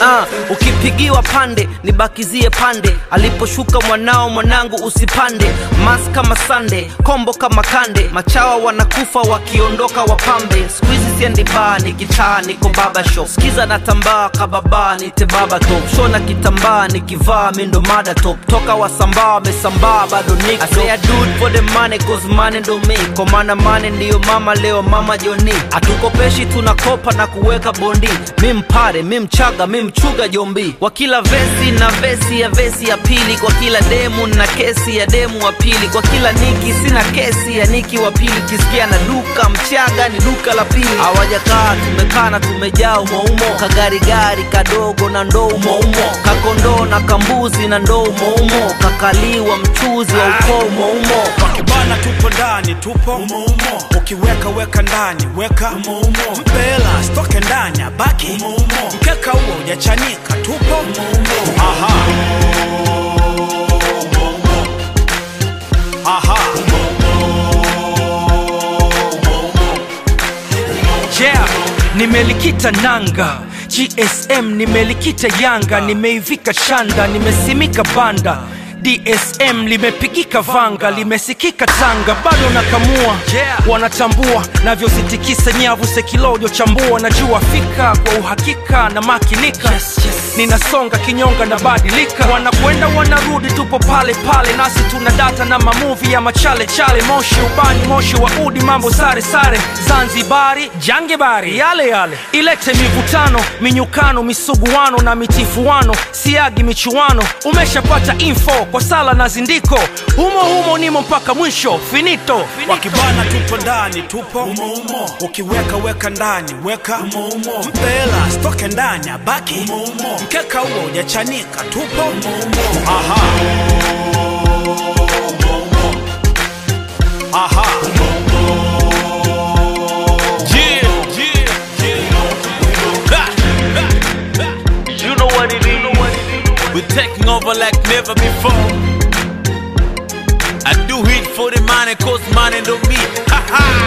Ah, ukipigiwa pande nibakizie pande aliposhuka mwanao mwanangu usipande mas kama sande kombo kama kande machawa wanakufa wakiondoka wapambe skuizi siendi baa nikitaa niko baba shop skiza na tambaa kababa nite baba top shona kitambaa nikivaa mindo mada top toka wasambaa wamesambaa bado niko I say I do it for the money cause money ndo me kwa maana money ndiyo mama leo mama joni hatukopeshi tunakopa na kuweka bondi mi mpare mi mchaga mi mchuga jombi kwa kila vesi na vesi ya vesi ya pili kwa kila demu na kesi ya demu wa pili kwa kila niki sina kesi ya niki wa pili kisikia na duka mchaga ni duka la pili hawajakaa tumekaa na tumejaa umoumo kagarigari kadogo na ndoo umoumo kakondoo na kambuzi na ndoo umoumo kakaliwa mchuzi wa ukoo umoumo bana tupo ndani tupo umoumo ukiweka weka ndani weka umoumo mpela stoke ndani abaki umoumo mkeka huo ujachanika tupo umoumo aha aha yeah nimelikita nanga gsm nimelikita yanga nimeivika shanda nimesimika banda dsm limepigika vanga limesikika tanga bado nakamua Yeah. wanatambua navyozitikisa nyavu sekilojo chambua najua fika kwa uhakika na makinika yes, yes. ninasonga kinyonga na badilika wanakwenda wanarudi tupo pale pale nasi tuna data na mamuvi ya machale chale moshi ubani moshi wa udi mambo sare sare zanzibari jangebari yale yale ilete mivutano minyukano misuguano na mitifuano siagi michuano umeshapata info kwa sala na zindiko humo humo nimo mpaka mwisho finito, finito. wakibana tupo ndani tupo umoumo ukiweka weka ndani weka umoumo mpela stoke ndani abaki umoumo mkeka huo ujachanika tupo umoumo aha aha Yeah, yeah, yeah. Ha, ha, ha. You know what it is. We're taking over like never before. I do it for the money, cause money don't me. Ha ha.